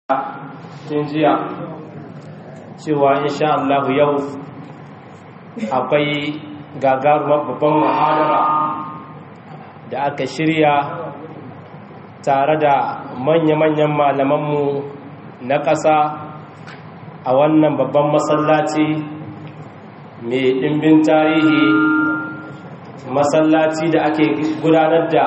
tun jiya cewa insha Allah yau akwai gagarumar babban muhadara da aka shirya tare da manya-manyan malamanmu na ƙasa a wannan babban masallaci mai ɗimbin tarihi masallaci da ake gudanar da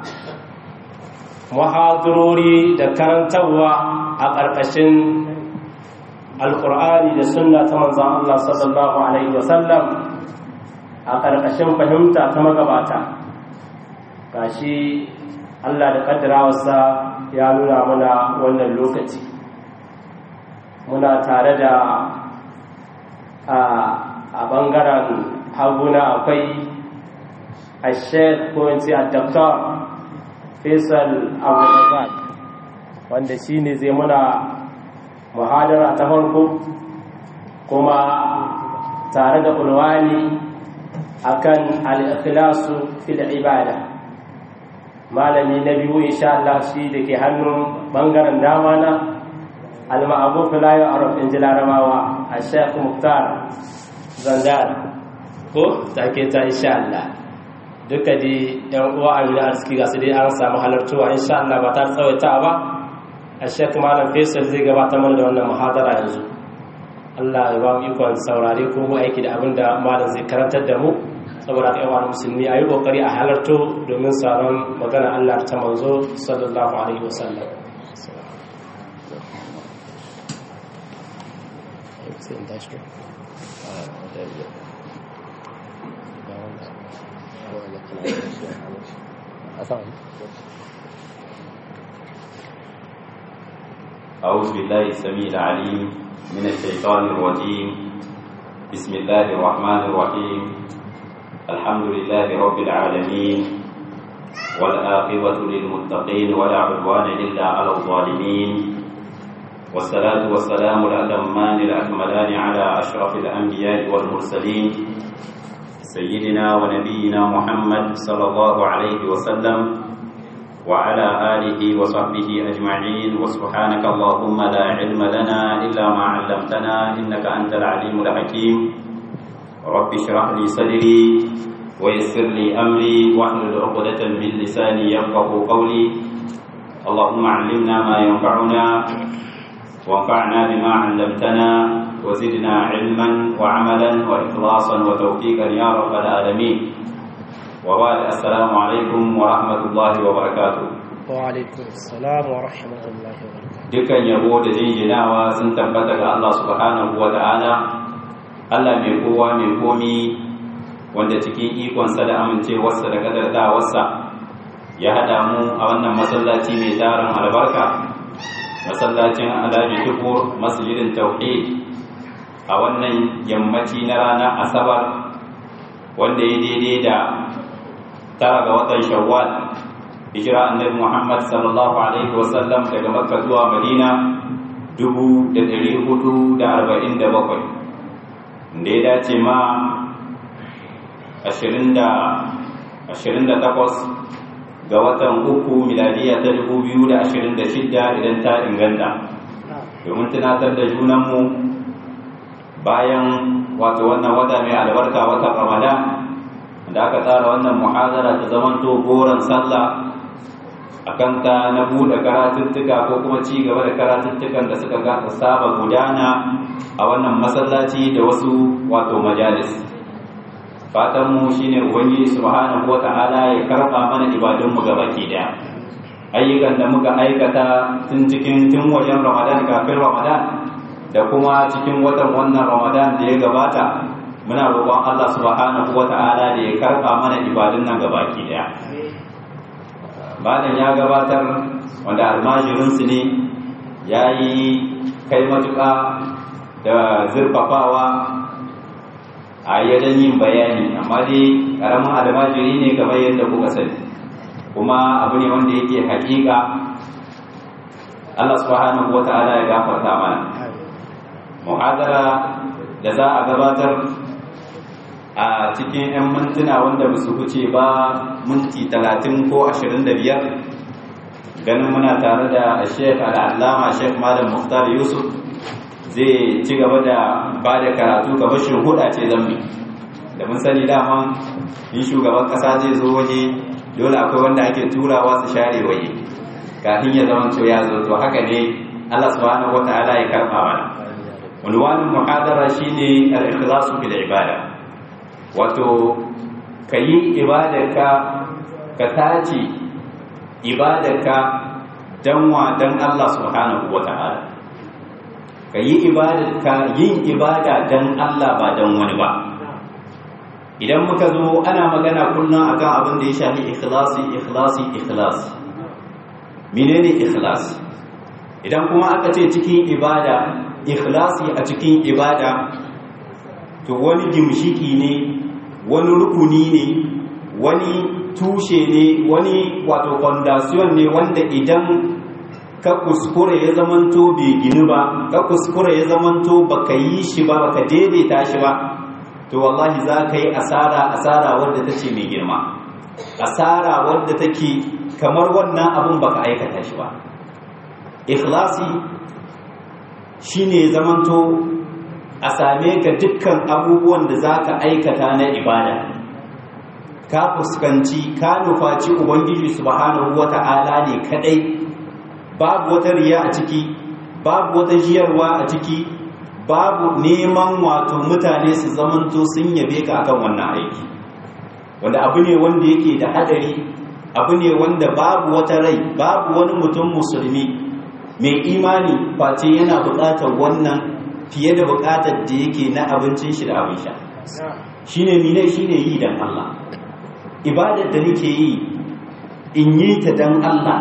muhadarori da karantarwa a ƙarƙashin alƙur'ani da sunna ta manzan Allah sallallahu Alaihi wasallam a ƙarƙashin fahimta ta magabata gashi Allah da ƙaddarawarsa ya nuna mana wannan lokaci muna tare da a ɓangaren haguna akwai a shek ko in ce a doktor faisal abdulrazak wanda shi ne zai muna muhadara ta farko kuma tare da ulwani akan al-ikhlasu fil ibada malami na biyu insha Allah shi da ke hannun bangaren dama na al-ma'ruf la ya'ruf in larabawa a Sheikh Muftar Zanzar ko take ta insha Allah duka di yan uwa amina arziki ga su dai an samu halartuwa insha Allah ba ta tsawaita ba a shek malam faisal zai gabatar mana da wannan muhadara yanzu Allah ya ba mu ikon saurare ko mu aiki da abin da malam zai karantar da mu saboda kai wa musulmi ayi kokari a halarto domin sauran magana Allah ta manzo sallallahu alaihi wasallam أعوذ بالله السميع العليم من الشيطان الرجيم بسم الله الرحمن الرحيم الحمد لله رب العالمين والآخرة للمتقين ولا عدوان إلا على الظالمين والصلاة والسلام الأتمان الأكملان على أشرف الأنبياء والمرسلين سيدنا ونبينا محمد صلى الله عليه وسلم وعلى آله وصحبه أجمعين وسبحانك اللهم لا علم لنا إلا ما علمتنا إنك أنت العليم الحكيم رب اشرح لي صدري ويسر لي أمري واحلل عقدة من لساني يفقه قولي اللهم علمنا ما ينفعنا وانفعنا بما علمتنا وزدنا علما وعملا وإخلاصا وتوفيقا يا رب العالمين وبعد السلام عليكم ورحمة الله وبركاته وعليكم السلام ورحمة الله وبركاته dukkan yabo da jinjinawa sun tabbata ga Allah subhanahu wa ta'ala Allah mai kowa mai komi wanda cikin ikonsa da amincewarsa da kadartawarsa ya haɗa mu a wannan masallaci mai tarin albarka masallacin alhaji tukur masjidin tauhid a wannan yammaci na ranar asabar wanda ya daidai da tara ga watan shawwal hijira annabi Muhammad sallallahu alaihi wasallam daga Makka zuwa Madina dubu da ɗari hudu da arba'in da bakwai da ya dace ma ashirin da takwas ga watan uku miladiya ta dubu biyu da ashirin da shidda idan ta inganta domin tunatar da junanmu bayan wato wannan wata mai albarka watan ramadan da aka tsara wannan muhazara ta zamanto goron sallah a kanta na buɗe karatuttuka ko kuma ci gaba da karatuttukan da suka gasa saba gudana a wannan masallaci da wasu wato majalis fatanmu shine ubangiji subhanahu wata'ala ya karɓa mana ibadunmu gabaki daya ayyukan da muka aikata tun cikin tun wajen ramadan kafin ramadan da kuma cikin watan wannan ramadan da ya gabata muna roƙon Allah subhanahu wata'ala da ya karɓa mana ibadun nan gabaki daya malam ya gabatar wanda almajirinsu ne ya yi kai matuƙa da zurfafawa a yadan yin bayani amma dai ƙaramin almajiri ne kamar yadda kuka sani kuma abu ne wanda yake haƙiƙa Allah subhanahu wata'ala ya gafarta mana muhadara da za a gabatar a cikin 'yan mintuna wanda ba su wuce ba minti talatin ko ashirin da biyar ganin muna tare da Sheikh Al-Allama Sheikh Malam Muhtar Yusuf zai ci gaba da ba da karatu kamar huda ce zambi da mun sani dama in shugaban kasa zai zo waje dole akwai wanda ake turawa su share waje kafin ya zama to ya zo to haka ne Allah subhanahu wataala ya karba mana unwanin muhadara shine al-ikhlasu fil ibada wato kayi ibadarka ka tace ibadarka dan wa dan Allah subhanahu wataala kayi ibadarka yin ibada dan Allah ba dan wani ba idan muka zo ana magana kullum akan abin da ya shafi ikhlasi ikhlasi ikhlasi menene ikhlasi idan kuma aka ce cikin ibada ikhlasi a cikin ibada to wani gimshiki ne wani rukuni ne wani tushe ne wani wato foundation ne wanda idan ka kuskure ya zamanto bai ginu ba ka kuskure ya zamanto baka yi shi ba baka daidaita shi ba to wallahi za ka yi asara asara wadda ta ce mai girma asara wadda take kamar wannan abun baka aikata shi ba ikhlasi shine zamanto a same ka dukkan abubuwan da za ka aikata na ibada ka fuskanci ka nufaci ubangiji subhanahu wata'ala ne kadai babu wata riya a ciki babu wata jiyarwa a ciki babu neman wato mutane su zamanto sun yabe ka akan wannan aiki wanda abu ne wanda yake da hadari abu ne wanda babu wata rai babu wani mutum musulmi mai imani face yana buƙatar wannan fiye da buƙatar da yake na abincin shi da abin sha shine mine shine yi dan Allah ibadar da nake yi in yi ta dan Allah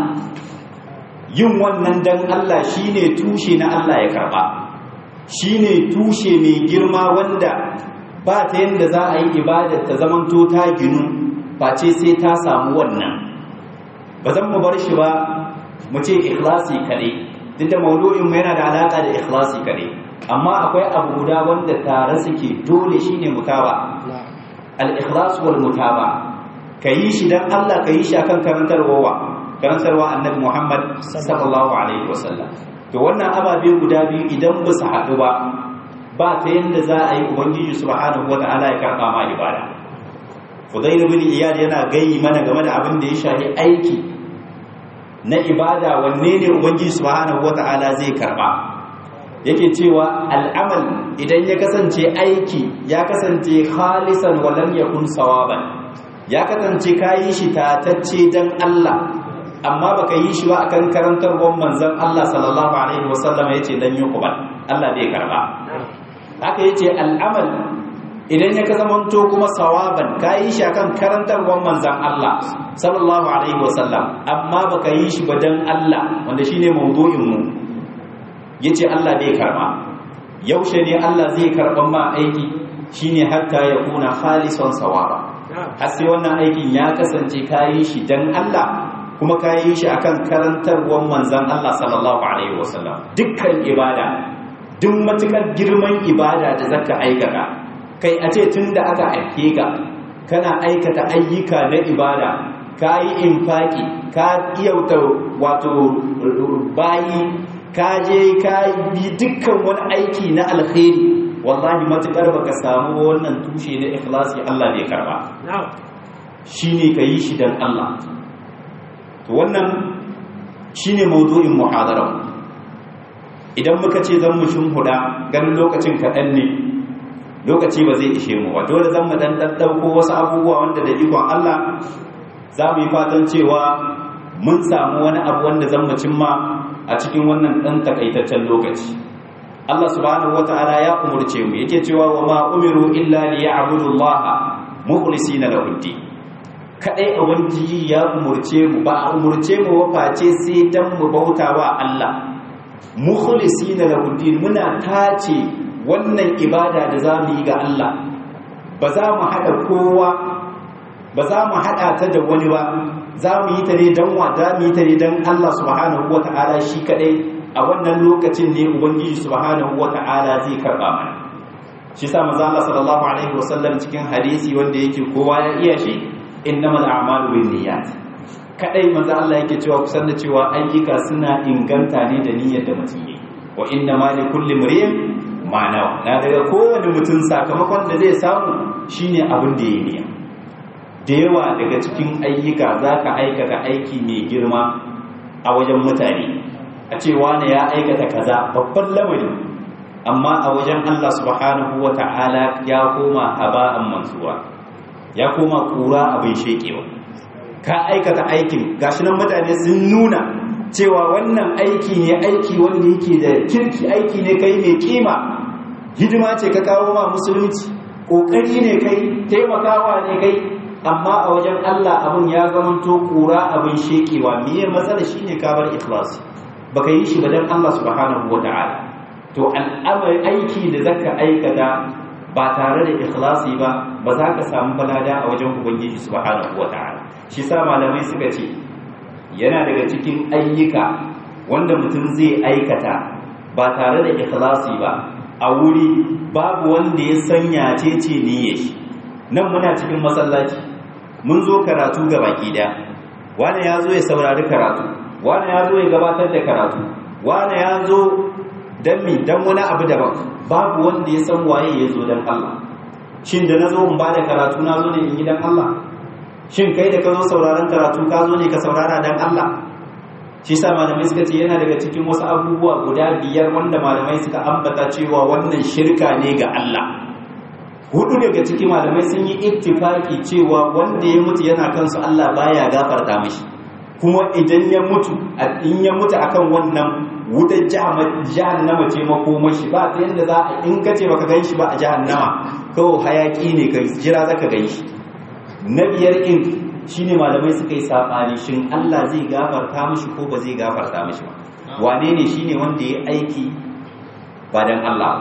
yin wannan dan Allah shine tushe na Allah ya karba shine tushe mai girma wanda ba ta yadda za a yi ibadar ta zamanto ta ginu face sai ta samu wannan ba zan mu bar shi ba mu ce ikhlasi kare duk da maudu'in mu yana da alaka da ikhlasi kare amma akwai abu guda wanda tare suke dole shine mutaba al-ikhlas wal mutaba kayi shi dan Allah kayi shi akan karantarwa karantarwa annabi Muhammad sallallahu alaihi wasallam to wannan ababe guda biyu idan ba su haɗu ba ba ta yadda za a yi ubangiji subhanahu wata'ala ya karɓa ma ibada Fudayl bin Iyad yana gayi mana game da abin da ya shafi aiki na ibada wanne ne ubangiji subhanahu wata'ala zai karɓa yake cewa al'amal idan ya kasance aiki ya kasance khalisan wa lam yakun sawaban ya kasance kayi shi tatacce dan Allah amma baka yi shi ba akan karantarwar manzon Allah sallallahu alaihi wasallam yace dan yuqbal Allah bai karba haka yace al'amal idan ya zamanto kuma sawaban kayi shi akan karantarwar manzon Allah sallallahu alaihi wasallam amma baka yi shi ba dan Allah wanda shine mawdu'in mu yace Allah bai karba yaushe ne Allah zai karban ma aiki shine hatta ya kuna khalisan sawaba har sai wannan aikin ya kasance kayi shi dan Allah kuma kayi shi akan karantarwar manzon Allah sallallahu alaihi wasallam dukkan ibada duk matukar girman ibada da zaka aikata kai a ce tunda aka aike ka kana aikata ayyuka na ibada ka yi infaki ka iyauta wato bayi ka je ka bi dukkan wani aiki na alkhairi wallahi matukar baka samu wannan tushe na ikhlasi Allah bai karba shine ka yi shi dan Allah to wannan shine mawdu'in muhadara idan muka ce zan mu huda ganin lokacin kaɗan ne lokaci ba zai ishe mu ba dole zan mu dan ɗauko wasu abubuwa wanda da ikon Allah za mu yi fatan cewa mun samu wani abu wanda zan mu cimma a cikin wannan ɗan takaitaccen lokaci Allah subhanahu wata'ala ya umurce mu yake cewa wa ma umiru illa li ya'budu Allah mukhlisina lahu din kadai ubangiji ya umurce mu ba a umurce mu ba face sai dan mu bauta wa Allah mukhlisina lahu din muna tace wannan ibada da za mu yi ga Allah ba za mu haɗa kowa ba za mu haɗa ta da wani ba za mu yi ta ne don wa za mu yi ta ne don Allah subhanahu wa ta'ala shi kaɗai a wannan lokacin ne ubangiji subhanahu wa ta'ala zai karɓa mana shi sa maza Allah sallallahu alaihi wasallam cikin hadisi wanda yake kowa ya iya shi innamal a'malu bin niyyat kadai manzo Allah yake cewa kusan da cewa ayyuka suna inganta ne da niyyar da mutum yi wa inna ma li kulli mri'in ma nawa na daga kowane mutum sakamakon da zai samu shine abin da yayi niyya da yawa daga cikin ayyuka zaka aikata aiki mai girma a wajen mutane a ce wani ya aikata kaza babban lamari amma a wajen Allah subhanahu wata'ala ya koma haba'an mansura ya koma kura abin shekewa ka aikata aikin gashi nan mutane sun nuna cewa wannan aiki ne aiki wanda yake da kirki aiki ne kai mai kima hidima ce ka kawo ma musulunci kokari ne kai taimakawa ne kai amma a wajen Allah abin ya zamanto kura abin shekewa miye matsala shine ka bar ikhlasi baka yi shi ba dan Allah subhanahu wataala to al'amari aiki da zaka aikata ba tare da ikhlasi ba ba za ka samu balada a wajen ubangiji subhanahu wataala shi sa malamai suka ce yana daga cikin ayyuka wanda mutum zai aikata ba tare da ikhlasi ba a wuri babu wanda ya sanya cece niyyar shi nan muna cikin masallaci mun zo karatu ga baki daya wani ya zo ya saurari karatu wani ya zo ya gabatar da karatu wani ya zo don mi don wani abu daban babu wanda ya san waye ya zo don Allah shin da na zo in ba da karatu na zo ne in yi don Allah shin kai da ka zo sauraron karatu ka zo ne ka saurara don Allah shi sa malamai suka ce yana daga cikin wasu abubuwa guda biyar wanda malamai suka ambata cewa wannan shirka ne ga Allah hudu daga cikin malamai sun yi ittifaki cewa wanda ya mutu yana kansu Allah baya gafarta mishi kuma idan ya mutu in ya mutu akan wannan wutar jahannama ce makomashi ba ta yadda za a in ka ce baka gan shi ba a jahannama kawai hayaki ne ka jira zaka gan shi na biyar in shine malamai suka yi saɓani shin Allah zai gafarta mishi ko ba zai gafarta mishi ba wane ne shine wanda ya aiki ba dan Allah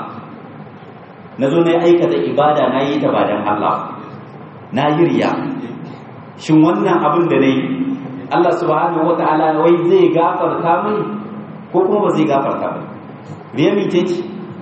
na zo na aikata ibada na yi ta ba dan Allah na yi riya shin wannan abin da na yi Allah subhanahu wa ta'ala wai zai gafarta mini ko kuma ba zai gafarta mini riya mi ce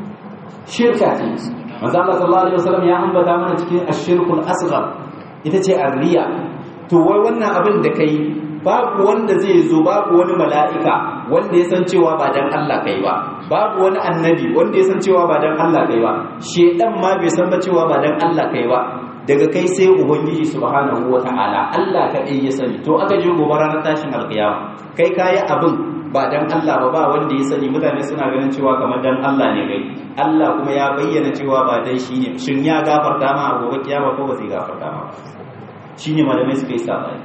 shirka ce manzo Allah sallallahu alaihi wasallam ya ambata mana cikin ashirkul asghar ita ce arriya to wai wannan abin da kai babu wanda zai zo babu wani mala'ika wanda ya san cewa ba dan Allah kai ba babu wani annabi wanda ya san cewa ba dan Allah kai ba shedan ma bai san ba cewa ba dan Allah kai ba daga kai sai ubangiji subhanahu wata'ala Allah kaɗai ya sani to aka je gobe ranar tashin alkiyama kai kayi abin ba dan Allah ba ba wanda ya sani mutane suna ganin cewa kamar dan Allah ne kai Allah kuma ya bayyana cewa ba dan shi ne shin ya gafarta ma a gobe kiyama ko ba zai gafarta ma shine malamai suka yi sabani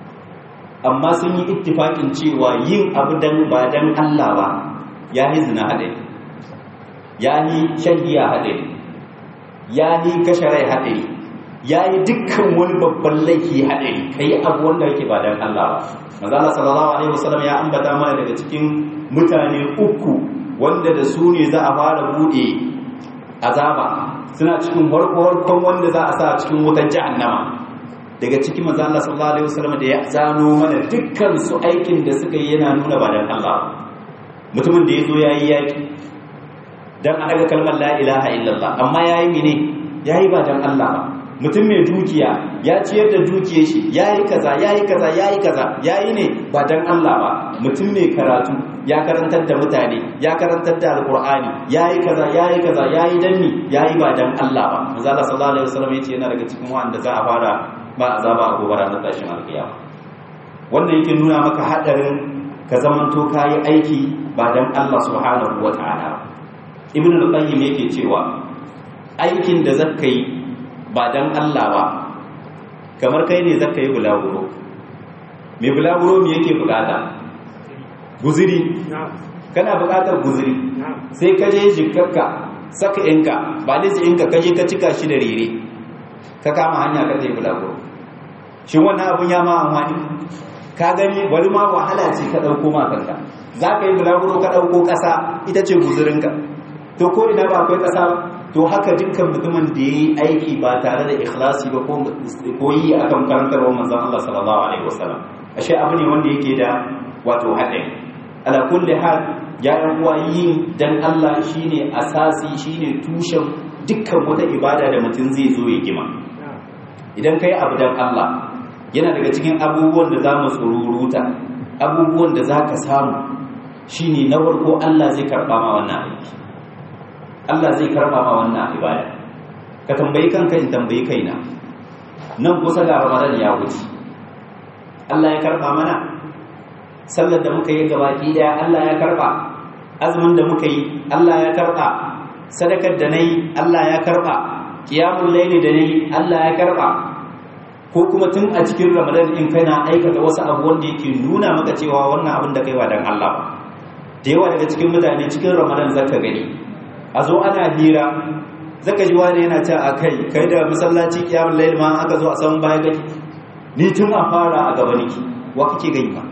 amma sun yi ittifakin cewa yin abu dan ba dan Allah ba ya yi zina haɗari ya yi shan giya haɗari ya yi kashe rai haɗari ya yi dukkan wani babban laifi haɗari ka yi abu wanda yake ba don Allah ba mazala sallallahu alaihi wasallam ya ambata mana daga cikin mutane uku wanda da su ne za a fara buɗe azaba suna cikin farko wanda za a sa cikin wutar jahannama daga cikin mazala sallallahu alaihi wasallam da ya zano mana dukkan su aikin da suka yi yana nuna ba don Allah mutumin da ya zo ya yi yaƙi don a daga kalmar la ilaha illallah amma ya yi mene ya yi ba don Allah ba mutum mai dukiya ya ciyar da dukiyar shi ya yi kaza ya yi kaza ya yi kaza ya yi ne ba don Allah ba mutum mai karatu ya karantar da mutane ya karantar da alkur'ani ya yi kaza ya yi kaza ya yi danni ya yi ba don Allah ba manzala sallallahu alaihi wasallam yace yana daga cikin wanda za a fara ba azaba a gobe ranar tashin alkiyama wannan yake nuna maka hadarin ka zamanto kayi aiki ba don Allah subhanahu wataala ibn al-qayyim yake cewa aikin da zaka yi ba don Allah ba kamar kai ne zaka yi bulaguro mai bulaguro me yake bukata guziri kana bukatar guziri sai ka je jikarka saka inka ba da inka ka je ka cika shi da rere ka kama hanya ka zai bulaguro shin wannan abun ya ma amfani ka gani bari ma wahala ce ka ɗauko ma kanka za ka yi bulaguro ka ɗauko ƙasa ita ce guzirinka to ko ina ba akwai ƙasa ba to haka dukkan mutumin da ya yi aiki ba tare da ikhlasi ba ko yi akan karantarwa manzon Allah sallallahu alaihi wasallam ashe abu ne wanda yake da wato haɗari ala kulli hal ya yan uwa yin dan Allah shine asasi shine tushen dukkan wata ibada da mutum zai zo ya gima idan kai abu dan Allah yana daga cikin abubuwan da za mu tsururuta abubuwan da za ka samu shine na farko Allah zai karɓa ma wannan aiki Allah zai karɓa ma wannan ibada ka tambayi kanka in tambayi kaina nan kusa ga Ramadan ya wuce Allah ya karɓa mana sallar da muka yi gabaki daya Allah ya karɓa azumin da muka yi Allah ya karɓa sadakar da nayi Allah ya karɓa qiyamul layli da nayi Allah ya karɓa ko kuma tun a cikin ramadan in kana aikata wasu abu wanda yake nuna maka cewa wannan abin da kai ba dan Allah ba da yawa daga cikin mutane cikin ramadan zaka gani a zo ana hira zaka ji wani yana cewa akai kai da masallaci kiyamul layl ma aka zo a san baya gaki ni tun a fara a gaba niki wa kake gani ba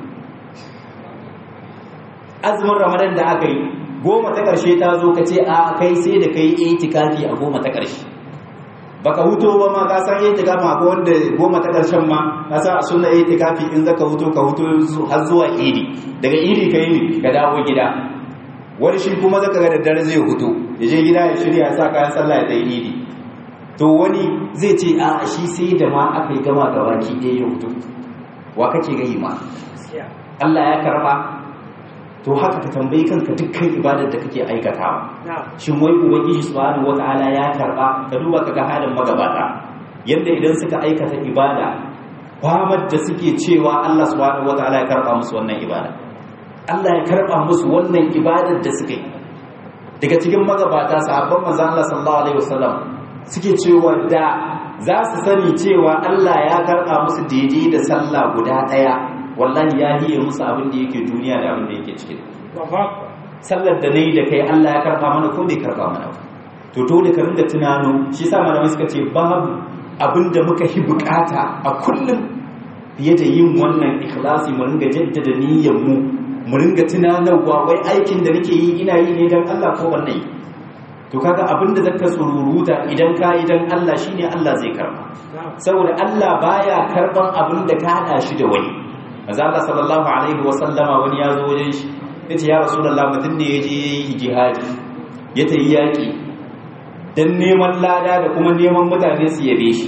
azumin ramadan da aka yi goma ta karshe ta zo ka ce a kai sai da kai itikafi a goma ta karshe baka huto ba ma ka san itikafi akwai wanda goma ta karshen ma ka san a sunna itikafi in zaka huto ka huto har zuwa idi daga idi kai ne ka dawo gida wani shi kuma zaka ga daddare zai huto ya je gida ya shirya ya sa kayan sallah ya tayi idi to wani zai ce a shi sai da ma aka yi gama gaba ki ɗaya ya huto wa kake gani ma Allah ya karba to haka ka tambayi kanka dukkan ibadar da kake aikatawa shin wai ubangiji subhanahu wataala ya karba ka duba kaga halin magabata yanda idan suka aikata ibada famar da suke cewa Allah subhanahu wataala ya karba musu wannan ibada Allah ya karba musu wannan ibadar da suka yi daga cikin magabata sahabban manzon Allah sallallahu alaihi wasallam suke cewa da za su sani cewa Allah ya karba musu daidai da sallah guda daya wallahi ya hiye musu abin da yake duniya da abin da yake cikin sallar da nayi da kai Allah ya karba mana ko bai karba mana to dole ka ringa tunano shi yasa malamai suka ce babu abin da muka hi bukata a kullum fiye da yin wannan ikhlasi mu ringa jaddada niyyar mu mu ringa tunanarwa wai aikin da nake yi ina yi ne dan Allah ko wannan yi to kaga abin da zaka sururuta idan ka yi dan Allah shine Allah zai karba saboda Allah baya karban abin da ka hada shi da wani manzo Allah sallallahu alaihi wa sallama wani ya zo wajen shi yace ya rasulullah mutum ne yaje yayi jihadi ya tayi yaki dan neman lada da kuma neman mutane su yabe shi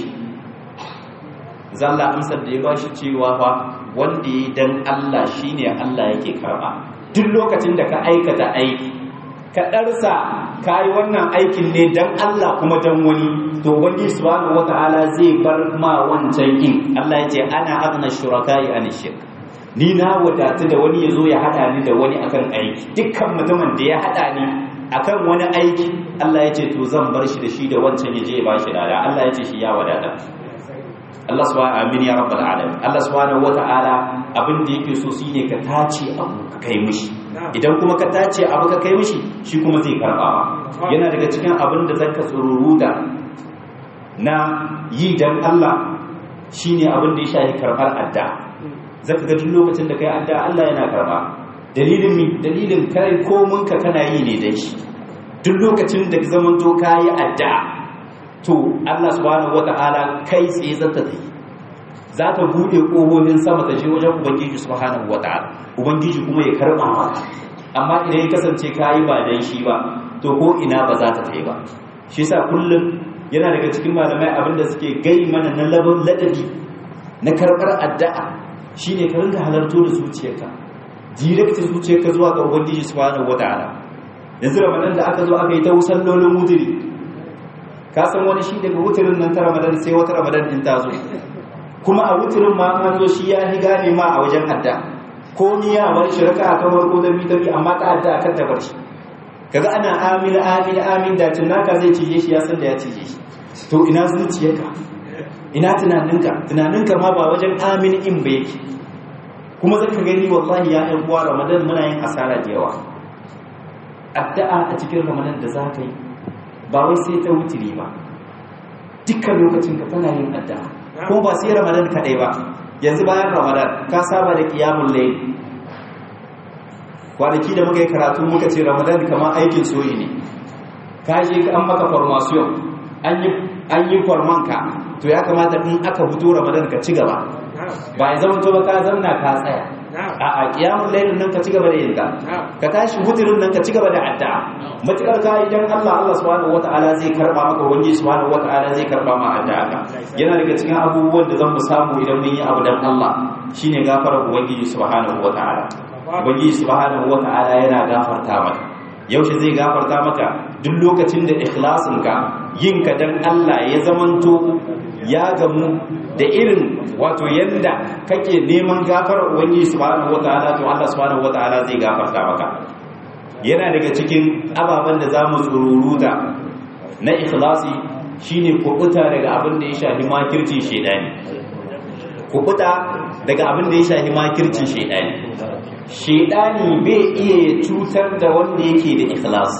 zalla amsar da ya bashi cewa fa wanda yi dan Allah shine Allah yake karba duk lokacin da ka aikata aiki ka darsa kai wannan aikin ne dan Allah kuma dan wani to wani subhanahu wataala zai bar ma wancan yin Allah ya ce ana agna shuraka'i an shirk ni na wadatu da wani ya zo ya hada ni da wani akan aiki dukkan mutumin da ya hada ni akan wani aiki Allah ya ce to zan bar shi da shi da wancan ya je ya bashi lada Allah ya ce shi ya wadata Allah subhanahu amin ya rabbal alamin Allah subhanahu wata'ala abin da yake so shine ka tace abu ka kai mishi idan kuma ka tace abu ka kai mishi shi kuma zai karba yana daga cikin abin da zaka tsururuta na yi dan Allah shine abin da ya shafi karbar adda zaka ga duk lokacin da kai adda Allah yana karba dalilin mi dalilin kai komun ka kana yi ne dan shi duk lokacin da ka zamanto kayi adda to Allah subhanahu wata'ala kai tsaye zata ta yi za ta bude ƙofofin sama ta je wajen ubangiji subhanahu wata'ala ubangiji kuma ya karɓa maka amma idan ya kasance kayi ba dan shi ba to ko ina ba za ta ta yi ba shi yasa kullum yana daga cikin malamai abinda suke gai mana na labin ladabi na karɓar addu'a shine ka ringa halarto da zuciyarka direct zuciyarka zuwa ga ubangiji subhanahu wata'ala yanzu ramadan da aka zo aka yi ta sallolin mutiri ka san wani shi daga wutirin nan ta ramadan sai wata ramadan din ta zo kuma a wutirin ma an zo shi ya hi gane ma a wajen adda ko ni ya bar shi raka ta farko da biyu ta amma ta adda kan ta bar shi kaga ana amin amin amin da tunaka zai cije shi ya san da ya cije shi to ina zuciyarka ina tunaninka tunaninka ma ba wajen amin in ba yake kuma zaka gani wallahi ya ɗan uwa ramadan muna yin asara da yawa addu'a a cikin ramadan da za ka yi ba wai sai ta wutiri ba dukkan lokacin ka tana yin addu'a ko ba sai ramadan kadai ba yanzu bayan ramadan ka saba da qiyamul layl kwanaki da muka yi karatu muka ce ramadan kamar aikin soyi ne ka je an maka formation an yi an yi forman ka to ya kamata in aka fito ramadan ka ci gaba ba ya zama to ba ka zauna ka tsaya a a qiyamul lailin nan ka ci gaba da yin ta ka tashi wuturin nan ka ci gaba da addu'a matukar ka idan Allah Allah subhanahu wataala zai karba maka wani subhanahu wataala zai karba ma addu'a ka yana daga cikin abubuwan da zan mu samu idan mun yi abu dan Allah shine gafarar ubangiji subhanahu wataala ubangiji subhanahu wataala yana gafarta maka yaushe zai gafarta maka duk lokacin da ikhlasinka yin ka dan Allah ya zamanto ya gamu da irin wato yanda kake neman gafarar ubangiji subhanahu wataala to Allah subhanahu wataala zai gafarta maka yana daga cikin ababen da zamu tsururuta na ikhlasi shine kubuta daga abin da ya shafi makircin shedani kubuta daga abin da ya shafi makircin shedani shedani bai iya cutar da wanda yake da ikhlasi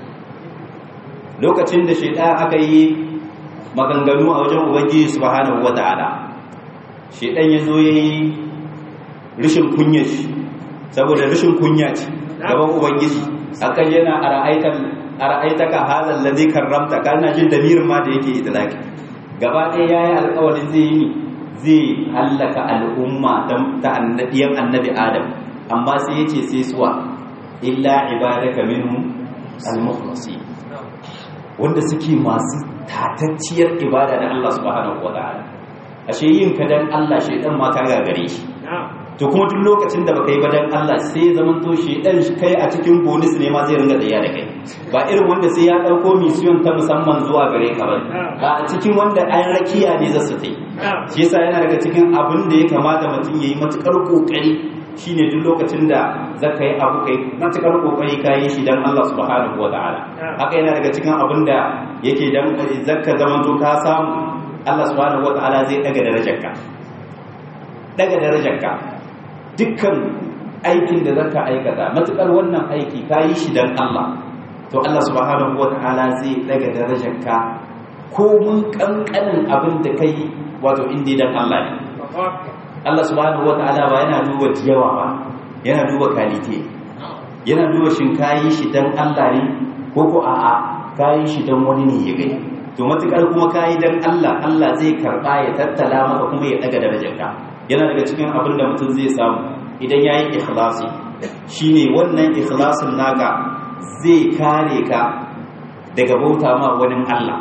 lokacin da shedan aka yi maganganu a wajen ubangiji subhanahu wata'ala shedan yazo yayi rishin kunya shi saboda rishin kunya ce gaban ubangiji akan yana ara'aitan ara'aitaka hadal ladhi karramta kana jin damirin ma da yake idlaki gaba ɗaya yayi alƙawarin zai yi zai hallaka al'umma ta annabiyan annabi adam amma sai yace sai suwa illa ibadaka minhum al-mukhlasin wanda suke masu tatacciyar ibada da Allah subhanahu wa ta'ala ashe yin ka dan Allah shedan ma ka gagare shi to kuma duk lokacin da baka yi ba dan Allah sai zaman to shedan kai a cikin bonus ne ma zai ringa tsaya da kai ba irin wanda sai ya dauko mission ta musamman zuwa gare ka ba ba a cikin wanda an rakiya ne za su tai shi yasa yana daga cikin abin da ya kamata mutum yayi matukar kokari shine duk lokacin da zaka yi abu kai matukar kokari ka yi shi dan Allah subhanahu wa ta'ala haka yana daga cikin abin da yake dan zaka zaman to ka samu Allah subhanahu wa ta'ala zai daga darajarka daga darajarka dukkan aikin da zaka aikata matukar wannan aiki ka yi shi dan Allah to Allah subhanahu wa ta'ala zai daga darajarka ko mun kankanin abin da kai wato inda dan Allah ne Allah subhanahu wata'ala ba yana duba yawa ba yana duba kalite yana duba shin kayi shi dan Allah ne ko ko a'a kayi shi dan wani ne ya gani to matukar kuma kayi dan Allah Allah zai karba ya tattala maka kuma ya daga darajarka yana daga cikin abin da mutum zai samu idan yayi ikhlasi shine wannan ikhlasin naka zai kare ka daga bauta ma wani Allah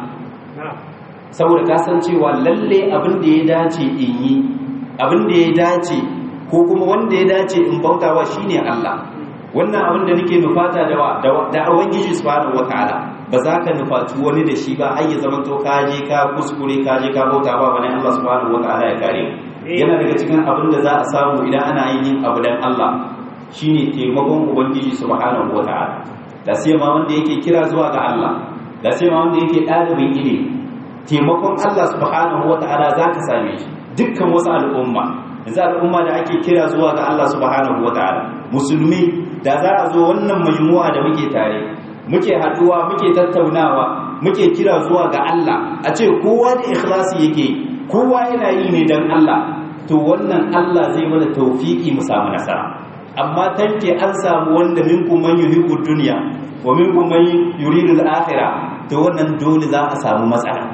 saboda ka san cewa lalle abin da ya dace in yi abin da ya dace ko kuma wanda ya dace in bautawa shine Allah wannan abin da nake nufata da da ubangiji subhanahu wataala ba za ka nufaci wani da shi ba ai ya zama to ka je ka kuskure ka je ka bauta ba wani Allah subhanahu wataala ya kare yana daga cikin abin da za a samu idan ana yin abu dan Allah shine taimakon ubangiji subhanahu wataala da sai ma wanda yake kira zuwa ga Allah da sai ma wanda yake ɗalibin ilimi taimakon Allah subhanahu wataala za ka same shi dukkan wasu al'umma yanzu al'umma da ake kira zuwa ga Allah subhanahu wa ta'ala musulmi da za a zo wannan majmu'a da muke tare muke haduwa muke tattaunawa muke kira zuwa ga Allah a ce kowa da ikhlasi yake kowa yana yi ne dan Allah to wannan Allah zai mana tawfiki mu samu nasara amma tanke an samu wanda minkum man yuhibbu dunya wa minkum man yuridu al-akhirah to wannan dole za a samu matsala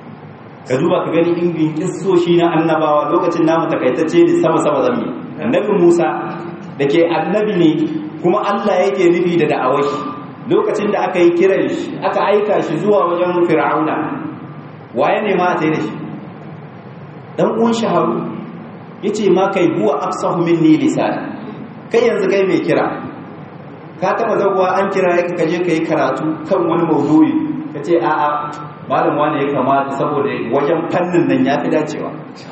ka duba ka gani ingin kissoshi na annabawa lokacin namu takaitacce ne sama sama zammi annabi Musa da ke annabi ne kuma Allah yake nufi da da'awar shi lokacin da aka yi kiran shi aka aika shi zuwa wajen fir'auna waye ne ma ta yi da shi dan uwan shaharu yace ma kai huwa afsahu minni lisan kai yanzu kai mai kira ka taba zaguwa an kira ka kaje kai karatu kan wani maudu'i kace a'a malam wani ya kamata saboda wajen fannin nan ya fi dacewa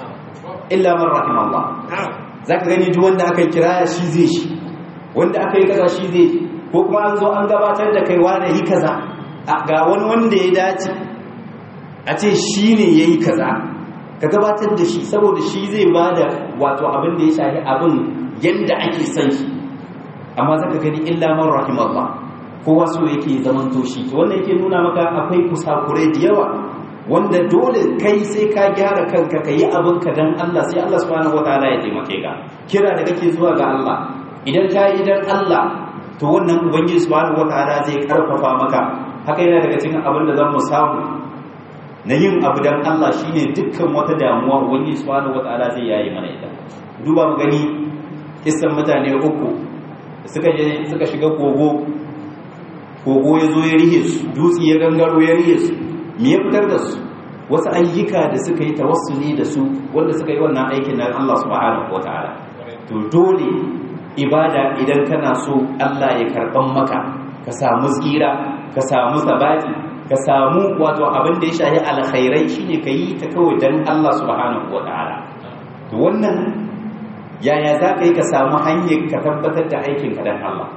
illa man rahimallah za ka gani duk wanda aka kira shi zai shi wanda aka yi kaza shi zai ko kuma an zo an gabatar da kai wani yi kaza ga wani wanda ya dace a ce shi ne ya yi kaza ka gabatar da shi saboda shi zai ba da wato abin da ya shafi abin yadda ake son shi amma za ka gani illa man rahimallah kowa so yake zaman toshi to wannan yake nuna maka akwai kusakurai da yawa wanda dole kai sai ka gyara kanka ka yi abin ka dan Allah sai Allah subhanahu wataala ya taimake ka kira da kake zuwa ga Allah idan ka yi dan Allah to wannan ubangiji subhanahu wataala zai karfafa maka haka yana daga cikin abin da zan mu samu na yin abu dan Allah shine dukkan wata damuwa ubangiji subhanahu wataala zai yayi mana ita duba mu gani kisan mutane uku suka je suka shiga kogo kogo ya zo ya rihe su dutse ya gangaro ya rihe su me ya fitar da su wasu ayyuka da suka yi tawassuli da su wanda suka yi wannan aikin na Allah subhanahu wataala to dole ibada idan kana so Allah ya karban maka ka samu tsira ka samu sabati ka samu wato abin da ya shahi alkhairai shine ka yi ta kawai dan Allah subhanahu wataala to wannan yaya za ka yi ka samu hanyar ka tabbatar da aikin ka dan Allah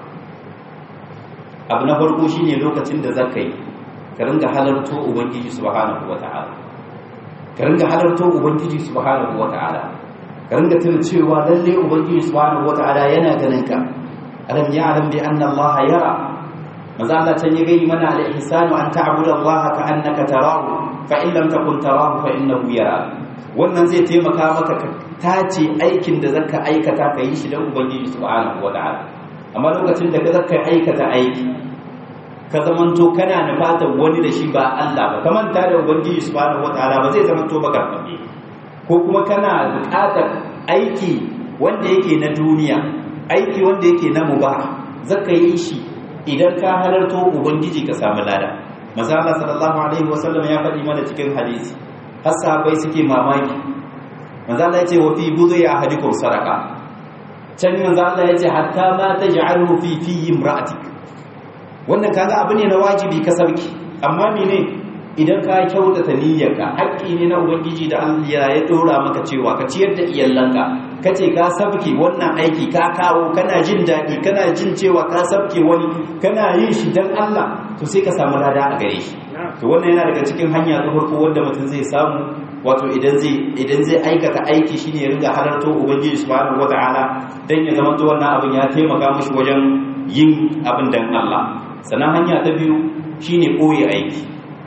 abu na farko shine lokacin da za ka yi ka ringa halarto ubangiji subhanahu wataala ka ringa halarto ubangiji subhanahu wataala ka ringa tuna cewa lalle ubangiji subhanahu wataala yana ganin ka alam ya'lam bi anna allaha yara maza Allah can ya gani mana al-ihsanu an ta'budu allaha ka annaka tarahu fa in lam takun tarahu fa innahu yara wannan zai taimaka maka ka tace aikin da zaka aikata ka yi shi dan ubangiji subhanahu wataala amma lokacin da ka zaka aikata aiki ka zamanto kana nufatar wani da shi ba Allah ba ka manta da ubangiji subhanahu wataala ba zai zamanto ba karfafe ko kuma kana buƙatar aiki wanda yake na duniya aiki wanda yake na mubah zaka yi shi idan ka halarto ubangiji ka samu lada manzo Allah sallallahu alaihi wasallam ya faɗi mana cikin hadisi har sahabbai suke mamaki manzo Allah ya ce wa fi budhi ahadikum sadaqa can manzo Allah ya ce hatta ma taj'alu fi fi imra'atik wannan kaga abu ne na wajibi ka sauki amma mene idan ka kyautata niyyarka haƙƙi ne na ubangiji da Allah ya dora maka cewa ka ciyar da iyalanka kace ka sabke wannan aiki ka kawo kana jin daɗi kana jin cewa ka sabke wani kana yin shi dan Allah to sai ka samu lada a gare shi to wannan yana daga cikin hanya ta farko wanda mutum zai samu wato idan zai idan zai aikata aiki shine ya riga halarto ubangiji subhanahu wataala dan ya zama to wannan abin ya taimaka mishi wajen yin abin dan Allah sannan hanya ta biyu shine koyi aiki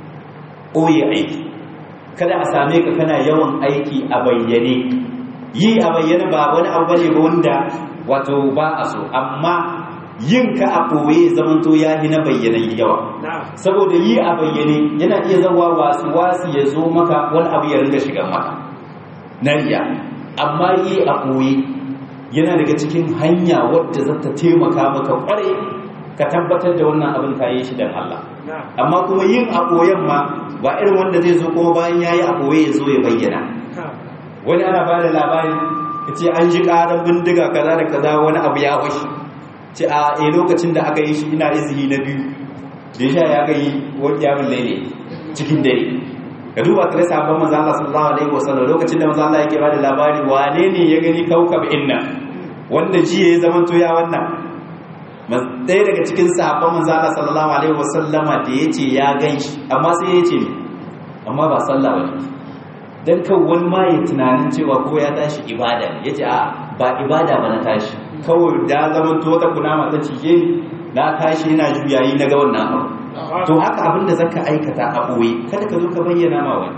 koyi aiki kada a same ka kana yawan aiki a bayyane yi a bayyane ba wani abu bane ba wanda wato ba a so amma yin ka a ɓoye zamanto ya yi na bayyanan yawa saboda yi a bayyane yana iya zawa wasu wasu ya zo maka wani abu ya ringa shiga maka na riya amma yi a ɓoye yana daga cikin hanya wadda za ta taimaka maka ƙware ka tabbatar da wannan abin ka yi shi don Allah amma kuma yin a ɓoyen ma ba irin wanda zai zo kuma bayan ya yi a ɓoye ya zo ya bayyana wani ana ba da labari ya ce an ji ƙarar bindiga kaza da kaza wani abu ya washi ce a a lokacin da aka yi shi ina izini na biyu da sha ya gayi wani yamin laile cikin dare ka duba ka rasa abin manzo Allah sallallahu alaihi wasallam lokacin da manzo Allah yake bada labari wane ne ya gani kaukab inna wanda jiya ya zama to ya wannan ɗaya daga cikin sahabban manzo Allah sallallahu alaihi wasallama da yace ya ganshi amma sai ya ce amma ba sallah bane dan kan wani ma ya tunanin cewa ko ya tashi ibada ne yace a ba ibada ba na tashi kawai da zama to wata kunama ta cije ni na tashi ina juyayi na ga wannan abu to haka abinda zaka aikata a boye kada ka zo ka bayyana ma wani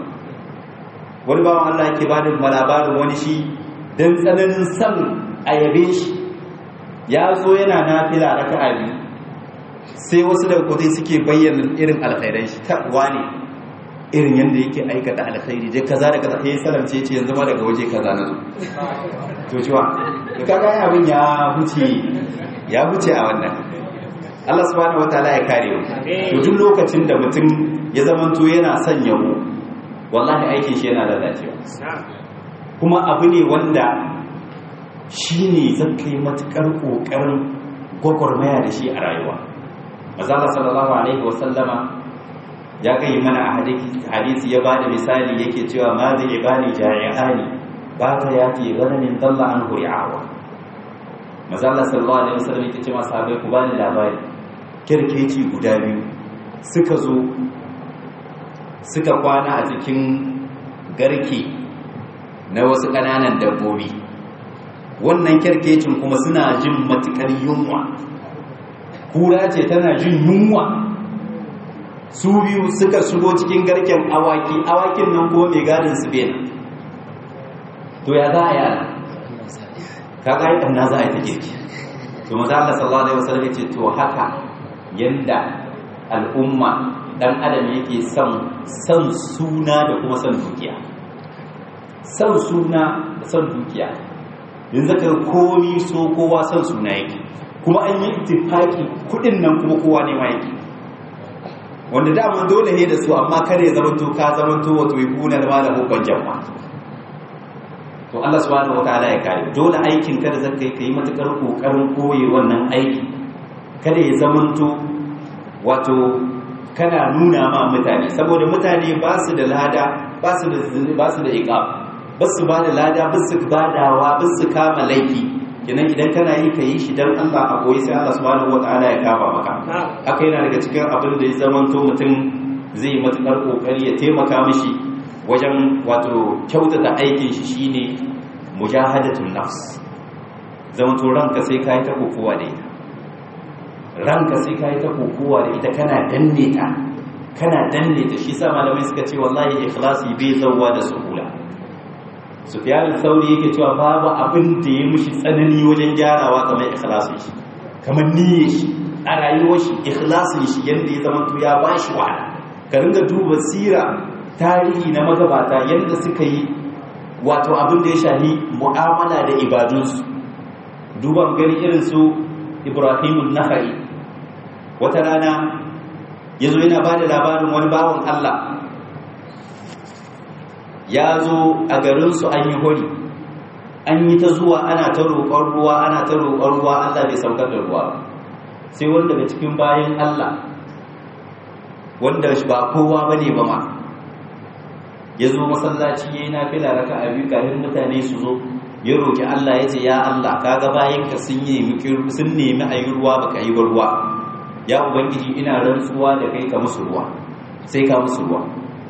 wani bawan Allah yake bada labarin wani shi dan tsananin san a yabe shi ya zo yana nafila raka'a biyu sai wasu daga kudai suke bayyana irin alkhairai shi ta wani irin yadda yake aikata alkhairi dai kaza da kaza sai salamce ce yanzu ma daga waje kaza na zo to ciwa to kaga abin ya huce ya huce a wannan Allah subhanahu wataala ya kare mu to duk lokacin da mutum ya zamanto yana son yabo wallahi aikin shi yana lalacewa kuma abu ne wanda shine zaka yi matukar kokarin gwagwarmaya da shi a rayuwa Mazala sallallahu alaihi wasallama ya kai mana a hadisi ya bada misali yake cewa ma zai ibani jari'ani ba ta yafi ganamin dalla an huri'awa mazalla sallallahu alaihi wasallam yake cewa sahabbai ku bani labari kirkeci guda biyu suka zo suka kwana a cikin garke na wasu ƙananan dabbobi wannan kirkecin kuma suna jin matukar yunwa kura ce tana jin yunwa su biyu suka shigo cikin garken awaki awakin nan kuma mai gadin su bena to ya za a yi ana ka ga yi na za a yi ta girki to maza Allah sallallahu alaihi wasallam ya ce to haka yanda al'umma dan adam yake son son suna da kuma son dukiya son suna da son dukiya yanzu ka komi so kowa san suna yake kuma an yi ittifaki kudin nan kuma kowa ne ma yake wanda dama dole ne da su amma kare ya zama to ka zama to wato yibuna da malamu ban jamma to Allah subhanahu wataala ya kare dole aikin ka da zaka yi kai matukar kokarin koyi wannan aiki kada ya zama to wato kana nuna ma mutane saboda mutane ba su da lada ba su da ba su da iqab ba su ba da lada ba su badawa ba su kama laifi kenan idan kana yi ka yi shi dan Allah a koyi sai Allah subhanahu wataala ya kama maka haka yana daga cikin abin da ya zamanto mutum zai yi matukar kokari ya taimaka mishi wajen wato kyautata aikin shi shine mujahadatun nafs zamanto ranka sai kai ta kokowa da ita ranka sai kai ta kokowa da ita kana danne ta kana danne ta shi sa malamai suka ce wallahi ikhlasi bai zawwa da suhula sufyan sauri yake cewa babu abin da ya mushi tsanani wajen gyarawa kamar ikhlasin shi kamar niyyar shi a rayuwar shi ikhlasin shi yanda ya zama ya bashi wahala ka ringa duba sira tarihi na magabata yanda suka yi wato abin da ya shahi mu'amala da ibadunsu duban gani irin su ibrahimun nahari wata rana ya zo yana ba da labarin wani bawan allah ya zo a garinsu an yi hori an yi ta zuwa ana ta roƙon ruwa ana ta roƙon ruwa Allah bai saukar da ruwa sai wanda daga cikin bayan Allah wanda ba kowa ba ne ba ma ya zo masallaci ya yi na fila raka a biyu kafin mutane su zo ya roƙi Allah ya ce ya Allah kaga bayan ka sun nemi a yi ruwa baka yi ba ruwa ya ubangiji ina rantsuwa da kai ka musu ruwa sai ka musu ruwa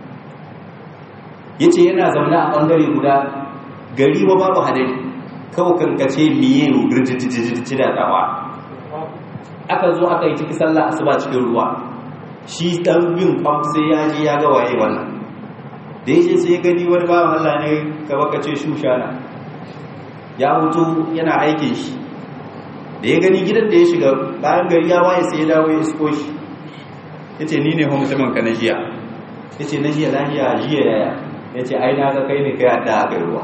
ya ce yana zaune a ɓangare guda gari ba babu hadari kawai kankace miye rujijijiji da tsawa aka zo aka yi ciki sallah asuba cikin ruwa shi ɗan bin kwam sai ya ji ya ga waye wannan da ya ce sai ya gani wani bawan Allah ne ka baka ce shushana ya hutu yana aikin shi da ya gani gidan da ya shiga bayan gari ya waye sai ya dawo ya isko shi ya ce ni ne mutumin ka na jiya ya ce na jiya lahiya jiya yaya ya ce ai na ga kai ne kai adda a kai ruwa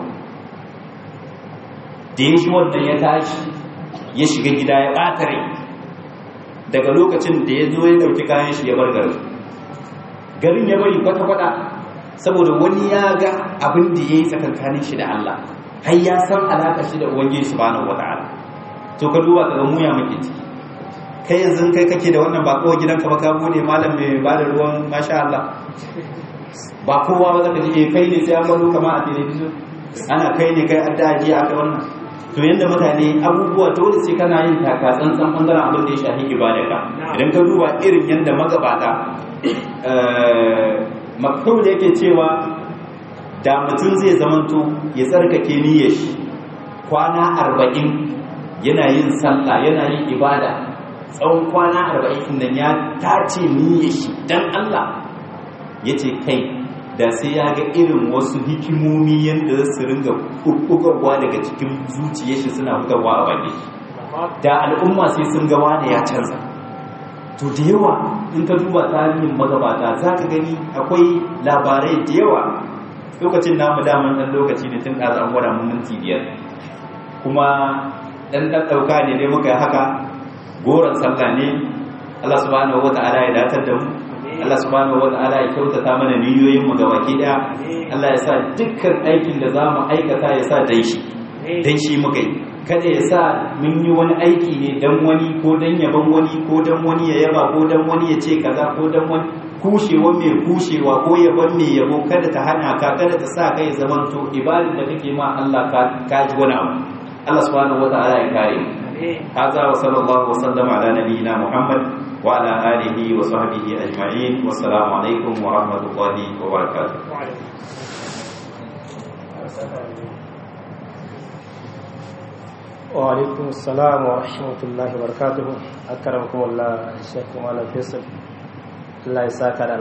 da ya shi wannan ya tashi ya shiga gida ya ɓata rai daga lokacin da ya zo ya ɗauki kayan shi ya bar garin garin ya bari kwata-kwata saboda wani ya ga abin da ya yi tsakankanin shi da Allah har ya san alaƙa shi da ubangiji subhanahu wata'ala to ka duba ka ga muya muke ciki kai yanzu kai kake da wannan ba kowa gidanka ba ka bude malam mai ba da ruwan masha Allah ba kowa ba zaka ji kai ne sai an baro kama a television ana kai ne kai adda ji aka wannan to yanda mutane abubuwa dole sai kana yin taka tsantsan bangaren abin da ya shafi ibadaka idan ka duba irin yanda magabata makhul yake cewa da mutum zai zamanto ya tsarkake niyyar shi kwana arba'in yana yin sallah yana yin ibada tsawon kwana arba'in nan ya tace niyyar shi dan Allah ya ce kai da sai ya ga irin wasu hikimomi yadda su ringa bugarwa daga cikin zuciyar shi suna bugarwa a baki da al'umma sai sun ga wani ya canza to da yawa in ka duba tarihin magabata za ka gani akwai labarai da yawa lokacin namu daman ɗan lokaci ne tun ɗaza an gwada mun minti biyar kuma ɗan ɗan ɗauka ne dai muka yi haka goron sallah ne Allah subhanahu wa ta'ala ya datar da mu Allah subhanahu wa ta'ala ya kyautata mana niyoyin mu gabaki daya Allah ya sa dukkan aikin da zamu aikata ya sa dan shi dan shi muka yi kada ya sa mun yi wani aiki ne dan wani ko dan yaban wani ko dan wani ya yaba ko dan wani ya ce kaza ko dan wani kushewa mai kushewa ko yaban mai yabo kada ta hana ka kada ta sa kai zaman to ibadar da kake ma Allah ka ka ji wani abu Allah subhanahu wa ta'ala ya kare mu هذا وصلى الله وسلم على نبينا محمد وعلى آله وصحبه أجمعين والسلام عليكم ورحمة الله وبركاته وعليكم السلام ورحمة الله وبركاته أكرمكم الله الشيخ مالا فيصل الله يساك